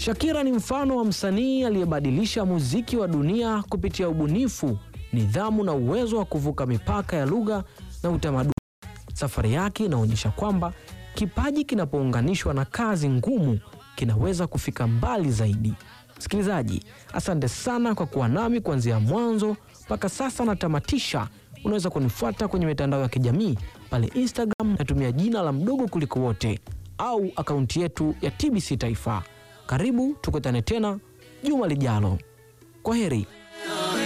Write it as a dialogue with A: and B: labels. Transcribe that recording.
A: Shakira ni mfano wa msanii aliyebadilisha muziki wa dunia kupitia ubunifu, nidhamu na uwezo wa kuvuka mipaka ya lugha na utamaduni. Safari yake inaonyesha kwamba kipaji kinapounganishwa na kazi ngumu kinaweza kufika mbali zaidi. Msikilizaji, asante sana kwa kuwa nami kuanzia mwanzo mpaka sasa natamatisha. Unaweza kunifuata kwenye mitandao ya kijamii pale Instagram, natumia jina la mdogo kuliko wote, au akaunti yetu ya TBC Taifa. Karibu tukutane tena juma lijalo. Kwa heri.